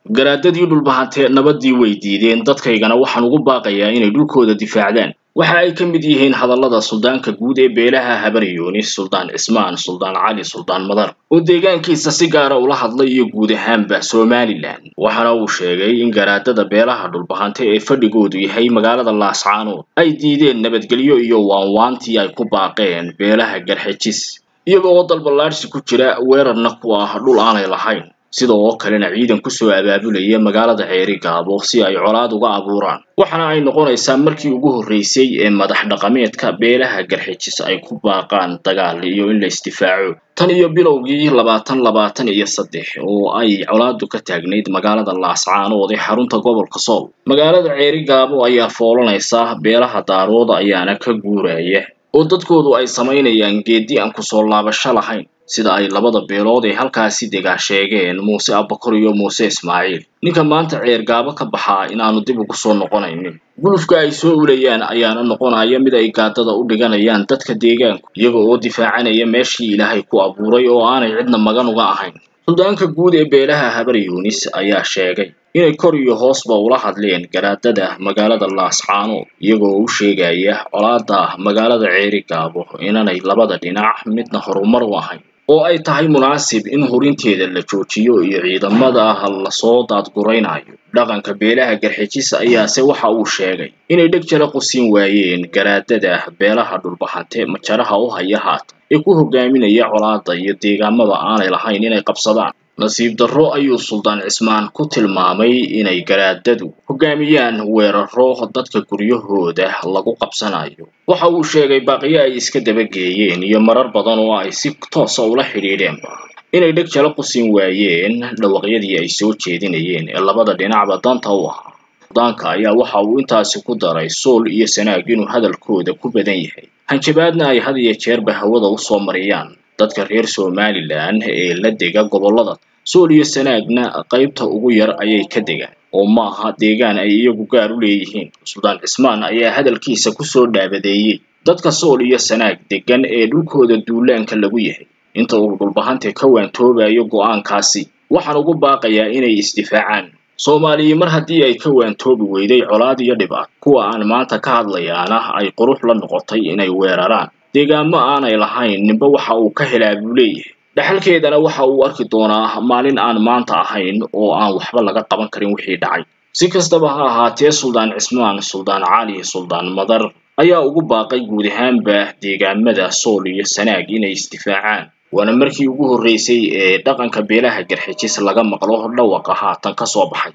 garaadadii dhulbahantee nabadii way diideen dadkaygana waxaan ugu baaqayaa inay dhulkooda difaacdaan waxa ay ka mid yihiin hadallada suldaanka guud ee beelaha habaryoonis suldaan cismaan suldaan cali suldaan madar oo deegaankiisa si gaara ula hadlay iyo guud ahaanba somalilan waxaana uu sheegay in garaadada beelaha dhulbahante ee fadhigoodu yahay magaalada laascaanood ay diideen nabadgelyo iyo waanwaantii ay ku baaqeen beelaha garxajis iyaga oo dalballaadhsi ku jira weerarna ku ah dhul aanay lahayn sida oo kalena ciidan kusoo abaabulaya magaalada ceeri gaabo si ay colaad uga abuuraan waxaana ay noqonaysaa markii ugu horreysay ee madax dhaqameedka beelaha garxijis ay ku baaqaan dagaal iyo in la isdifaaco tan iyo bilowgii labaatan labaatan iyo saddex oo ay colaadu ka taagnayd magaalada laascaanood ee xarunta gobolka sool magaalada ceeri gaabo ayaa foolanaysa beelaha daarood ayaana ka guuraya oo dadkoodu ay samaynayaan geedi aan kusoo laabasho lahayn sida ay labada beelood ee halkaasi degaa sheegeen muuse abakor iyo muuse ismaaciil ninka maanta ceergaabo ka baxaa inaanu dib ugu soo noqonaynin gulufka ay soo ulayaan ayaana noqonaya mid ay gaadada u dhiganayaan dadka deegaanku iyaga oo difaacanaya meeshii ilaahay ku abuuray oo aanay cidna magan uga ahayn suldaanka guud ee beelaha habar yuunis ayaa sheegay inay kor iyo hoosba ula hadleen garaadada magaalada laascaanood iyagoo u sheegaya colaada magaalada ceeri gaabo inanay labada dhinac midna horumar u ahayn oo ay tahay munaasib in hurinteeda la joojiyo iyo ciidamada lasoo daadguraynayo dhaqanka beelaha garxijis ayaase waxa uu sheegay inay dheg jala qusin waayeen garaadada beelaha dhulbahante majaraha u haya haatan ee ku hogaaminaya colaada iyo deegaamada aanay lahayn inay qabsadaan nasiib darro ayuu suldaan cismaan ku tilmaamay inay garaadadu hogaamiyaan weeraro dadka guryahooda lagu qabsanayo waxa uu sheegay baaqiyo ay iska dabageeyeen iyo marar badan oo ay si toosa ula xidhiidheenba inay dheg jala qusin waayeen dhawaqyadii ay soo jeedinayeen ee labada dhinacba danta u ahaa suldaanka ayaa waxa uu intaasi ku daray sool iyo sanaag inuu hadalkooda ku badan yahay hanjabaadna ay had iyo jeerba hawada usoo mariyaan dadka reer somalilan ee la dega gobollada sool iyo sanaagna qaybta ugu yar ayay ka degaan oo ma aha deegaan ay iyagu gaar u leeyihiin suldaan cismaan ayaa hadalkiisa kusoo dhaabadeeyey dadka sool iyo sanaag degan ee dhulkooda duulaanka lagu yahay inta uu dhulbahante ka waantoobayo go'aankaasi waxaan ugu baaqayaa inay isdifaacaan soomaaliya mar haddii ay ka waantoobi weyday colaad iyo dhibaato kuwa aan maanta ka hadlayaana ay qurux la noqotay inay weeraraan deegaamo aanay lahayn ninba waxa uu ka helaa buu leeyahay dhexalkeedana waxa uu arki doonaa maalin aan maanta ahayn oo aan waxba laga qaban karin wixii dhacay si kastaba ha ahaatee suldaan cismaan suldaan cali suldaan madar ayaa ugu baaqay guud ahaanba deegaamada sool iyo sanaag inay isdifaacaan waana markii ugu horreysay ee dhaqanka beelaha garxijis laga maqlo dhawaqa haatan ka soo baxay